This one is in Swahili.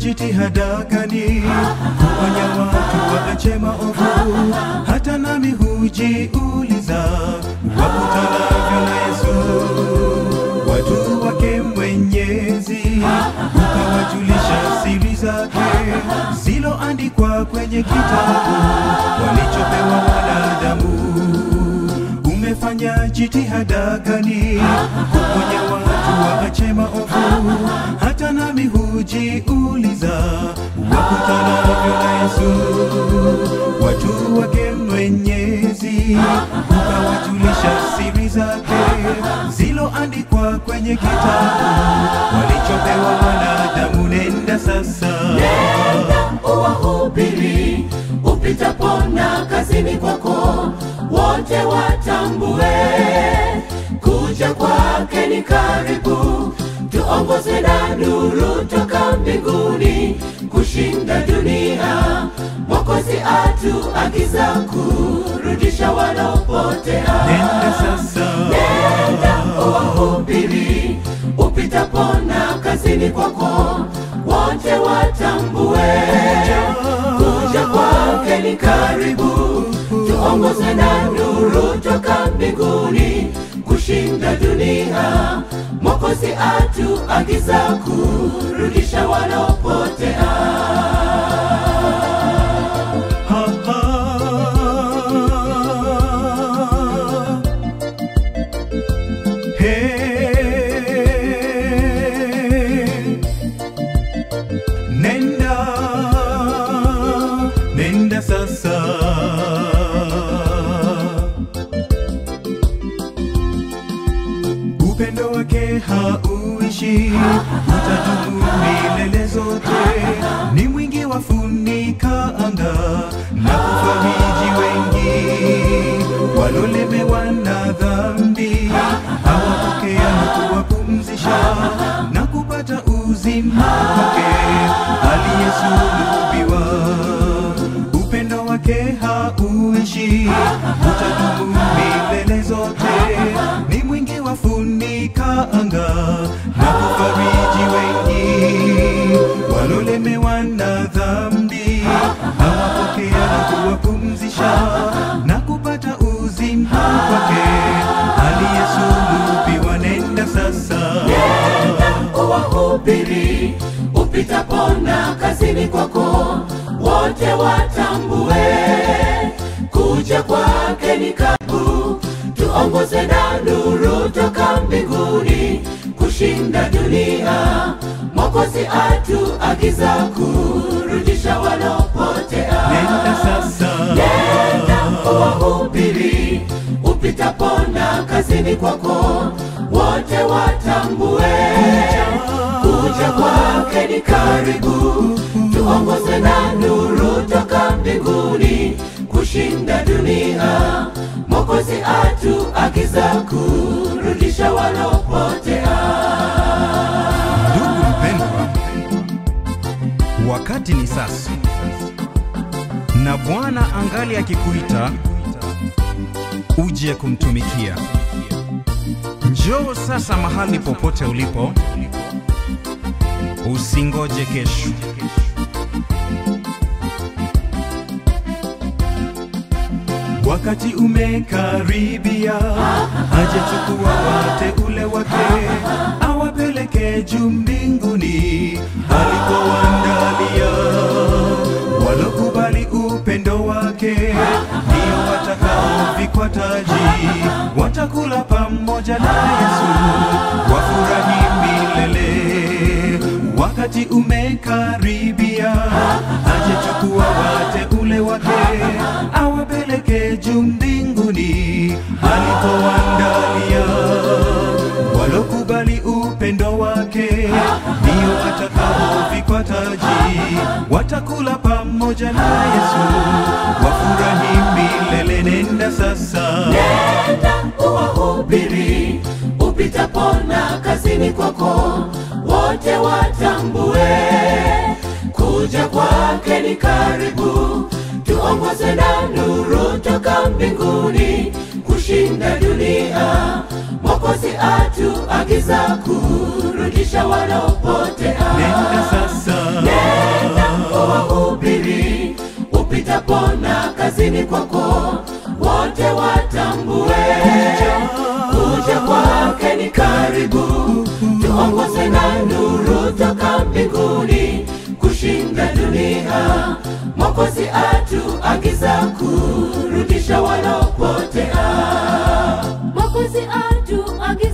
jitihada gani kuonya watu waache maovu? Hata nami hujiuliza, wakutanavyo na Yesu watu wake Mwenyezi, ukawajulisha siri zake ziloandikwa kwenye kitabu walichopewa wanadamu. Umefanya jitihada gani kuponya watu waache maovu? Hata nami hujiuliza, wakutanavyo na Yesu watu wake Mwenyezi, ukawajulisha siri zake ziloandikwa kwenye kitabu walichopewa wanadamu. Nenda sasa, uwahubiri upitapona kazini kwako, wote watambue kuja kwake ni karibu. Tuongozwe na nuru toka mbinguni kushinda dunia. Mwokozi atuagiza kurudisha wanaopotea. nenda sasa, Nenda uwahubiri upitapona kazini kwako, wote watambue kuja kwake ni karibu. Tuongozwe na nuru toka mbinguni kushinda dunia. Mwokozi atuagiza kurudisha wanaopotea. ha, ha. Hey. Nenda, nenda sasa. Upendo wake hauishi, utadumu milele zote. Ni mwingi wa funika anga na kufariji wengi walolemewa na dhambi, awapokea na kuwapumzisha na kupata uzima wake aliyesulubiwa. Upendo wake hauishi, utadumu milele zote. Ni mwingi wa funika anga na kufariji wengi walolemewa na dhambi, awapokea na kuwapumzisha na kupata uzima wake aliyesulubiwa. Nenda sasa, uwahubiri upitapona kazini kwako, wote watambue kuja kwake ni karibu. Tuongoze na nuru toka mbinguni kushinda dunia. Mwokozi atuagiza kurudisha wanaopotea. nenda sasa, Nenda uwahubiri upitapona kazini kwako, wote watambue kuja kwake ni karibu. Tuongoze na nuru toka mbinguni kushinda dunia. Mwokozi atuagiza kurudisha wanaopotea. Ndugu mpendwa, wakati ni sasa, na Bwana angali akikuita uje kumtumikia. Njoo sasa mahali popote ulipo, usingoje kesho. wakati umekaribia, hajachukua wateule wake awapeleke juu mbinguni alikowaandalia. Walokubali upendo wake ndio watakaovikwa taji, watakula pamoja na Yesu, wafurahi milele. Wakati umekaribia, hajachukua wateule wake awapeleke juu mbinguni alipoandalia. Walokubali upendo wake ndio watakaovikwa taji, watakula pamoja na Yesu, wafurahi milele. Nenda sasa, Nenda uwahubiri upitapona kazini kwako, wote watambue kuja kwake ni karibu. Tuongoze na nuru toka mbinguni kushinda dunia. Mwokozi atuagiza kurudisha wanaopotea. nenda sasa, Nenda upitapona kazini kwako wote watambue kuja kwake ni karibu tuongozwe na nuru toka mbinguni kushinda dunia mwokozi atuagiza kurudisha walopotea Mwokozi atuagiza